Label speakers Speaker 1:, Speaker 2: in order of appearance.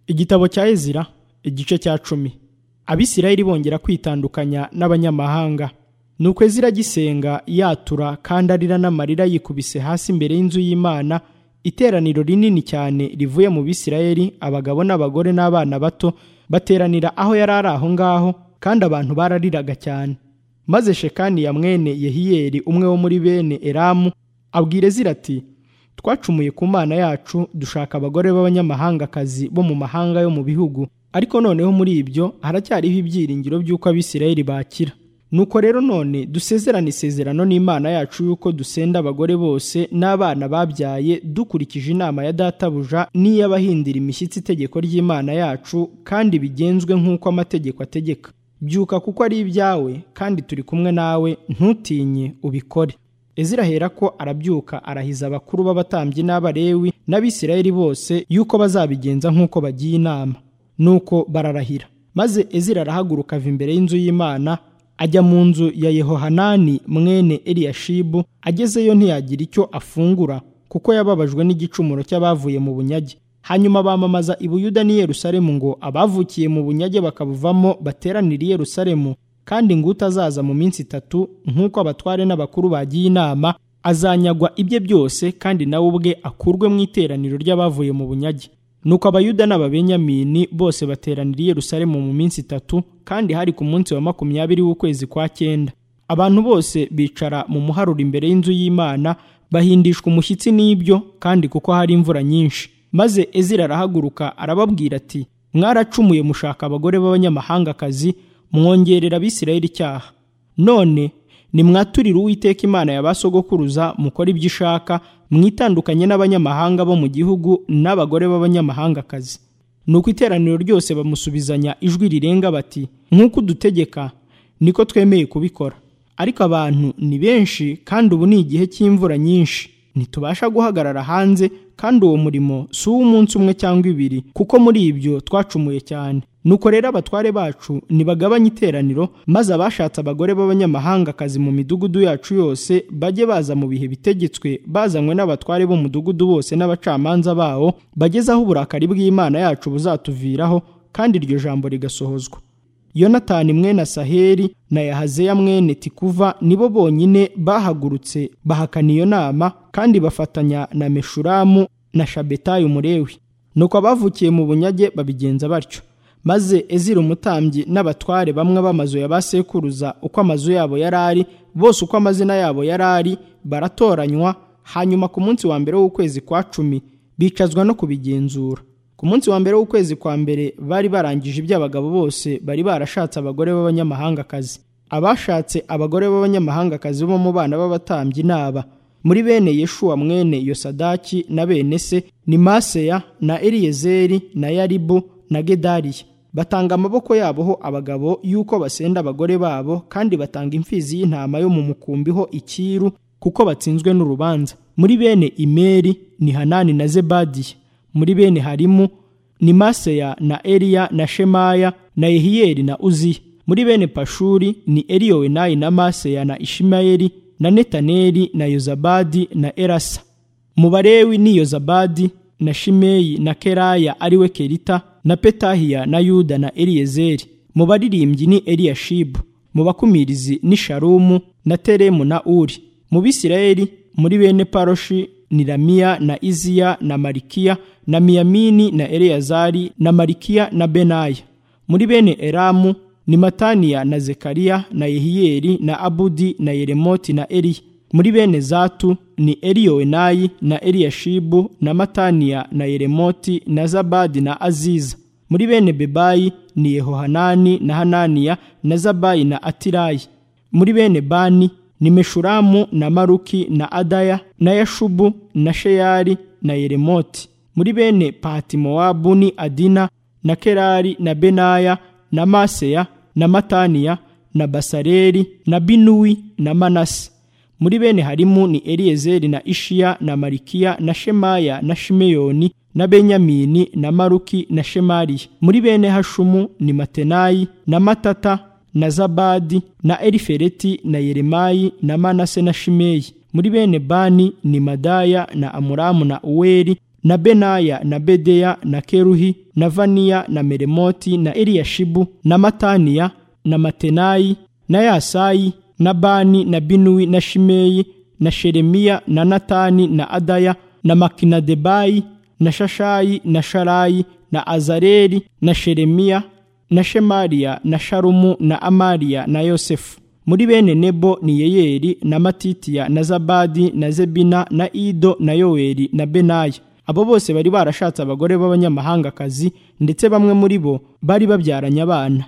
Speaker 1: igitabo cya ezira igice cya cumi abisirayeli bongera kwitandukanya n'abanyamahanga nuko ezira agisenga yatura kandi arira n'amarira yikubise hasi imbere y'inzu y'imana iteraniro rinini cyane rivuye mu bisirayeli abagabo n'abagore n'abana bato bateranira aho yari ari aho ngaho kandi abantu barariraga cyane maze shekani ya mwene yehiyeli umwe wo muri bene eramu abwira ezira ati twacumuye ku mana yacu dushaka abagore b'abanyamahangakazi bo mu mahanga yo mu bihugu ariko noneho muri ibyo haracyariho ibyiringiro by'uko abisirayeli bakira nuko rero none dusezerane isezerano n'imana yacu y'uko dusenda abagore bose n'abana babyaye dukurikije inama ya databuja n'iy'abahindira imishyitsi itegeko ry'imana yacu kandi bigenzwe nk'uko amategeko ategeka byuka kuko ari ibyawe kandi turi kumwe nawe ntutinye ubikore ezira ahera ko arabyuka arahiza abakuru b'abatambyi n'abarewi n'abisirayeli bose yuko bazabigenza nk'uko bagiye inama nuko bararahira maze ezira arahaguruka ava imbere y'inzu y'imana ajya mu nzu ya yehohanani mwene eliyashibu agezeyo ntiyagira icyo afungura kuko yababajwe n'igicumuro cy'abavuye mu bunyage hanyuma bamamaza i buyuda n'i yerusalemu ngo abavukiye mu bunyage bakabuvamo bateranire i yerusalemu kandi ngo utazaza mu minsi itatu nk'uko abatware n'abakuru bagiye inama azanyagwa ibye byose kandi nawe ubwe akurwe mu iteraniro ry'abavuye mu bunyage nuko abayuda n'ababenyamini bose bateranira i yerusalemu mu minsi itatu kandi hari ku munsi wa makumyabiri w'ukwezi kwa cyenda abantu bose bicara mu muharuro imbere y'inzu y'imana bahindishwa umushyitsi n'ibyo kandi kuko hari imvura nyinshi maze ezira arahaguruka arababwira ati mwaracumuye mushaka abagore b'abanyamahangakazi mwongerera abisirayeli icyaha none nimwaturire uwiteka imana ya ba sogokuruza mukora ibyo ishaka mwitandukanye n'abanyamahanga bo mu gihugu n'abagore b'abanyamahangakazi nuko iteraniro ryose bamusubizanya ijwi rirenga bati nk'uko udutegeka niko twemeye kubikora ariko abantu ni benshi kandi ubu ni igihe cy'imvura nyinshi ntitubasha guhagarara hanze kandi uwo murimo si uw'umunsi umwe cyangwa ibiri kuko muri ibyo twacumuye cyane nuko rero abatware bacu ntibagabanye iteraniro maze abashatse abagore b'abanyamahangakazi mu midugudu yacu yose bajye baza mu bihe bitegetswe bazanywe n'abatware b'umudugudu bose n'abacamanza bawo bagezaho uburakari bw'imana yacu buzatuviraho kandi iryo jambo rigasohozwa yonatani mwene saheri na yahazeya mwene tikuva nibo bonyine bahagurutse bahakana iyo nama kandi bafatanya na meshuramu na shabetayi umurewi nuko abavukiye mu bunyage babigenza batyo maze ezira umutambyi n'abatware bamwe b'amazu ya ba sekuruza uko amazu yabo yari ari bose uko amazina yabo yari ari baratoranywa hanyuma ku munsi wa mbere w'ukwezi kwa cumi bicazwa no kubigenzura ku munsi wa mbere w'ukwezi kwa mbere bari barangije iby'abagabo bose bari barashatse abagore b'abanyamahangakazi abashatse abagore b'abanyamahangakazi bo mu bana b'abatambyi n'aba muri bene yeshuwa mwene yosadaki na bene se ni maseya na eliyezeri na yaribu na gedariya batanga amaboko yabo ho abagabo yuko basenda abagore babo kandi batanga imfizi y'intama yo mu mukumbi ho ikiru kuko batsinzwe n'urubanza muri bene imeri ni hanani na zebadiya muri bene harimu ni maseya na eliya na shemaya na yehiyeli na uziya muri bene pashuri ni eliyowenayi na maseya na ishimayeli na netaneli na yozabadi na erasa mu barewi ni yozabadi na shimeyi na keraya ariwe kerita na petahiya na yuda na eliyezeri mu baririmbyi ni eliyashibu mu bakumirizi ni sharumu na teremu na uri mu bisirayeli muri bene paroshi ni Ramiya na Iziya na Marikiya na Miyamini na Eleyazari na Marikiya na Benaya. Muri bene Eramu ni Mataniya na Zekariya na Yehiyeli na Abudi na Yeremoti na Eliya. Muri bene Zatu ni Eliyowenayi na Eliyashibu na Mataniya na Yeremoti na Zabadi na Aziza. Muri bene Bebayi ni Yehohanani na Hananiya na Zabayi na Atirayi. Muri bene Bani ni meshuramu na maruki na adaya na yashubu na sheyari na yeremoti muri bene patimowabu ni adina na kerari na benaya na maseya na mataniya na basareri na binuwi na manase muri bene harimu ni eliyezeri na ishiya na marikiya na shemaya na shimeyoni na benyamini na maruki na shemariya muri bene hashumu ni matenayi na matata na zabadi na elifereti na yeremayi na manase na shimeyi muri bene bani ni madaya na amuramu na uweri na benaya na bedeya na keruhi na vaniya na meremoti na eliyashibu na mataniya na matenayi na yasayi na bani na binuwi na shimeyi na sheremiya na natani na adaya na makinadebayi na shashayi na sharayi na azareli na sheremiya na shemariya na sharumu na amariya na yosefu muri bene nebo ni yeyeli na matitiya na zabadi na zebina na ido na yoweli na benaya abo bose bari barashatse abagore b'abanyamahangakazi ndetse bamwe muri bo bari babyaranye abana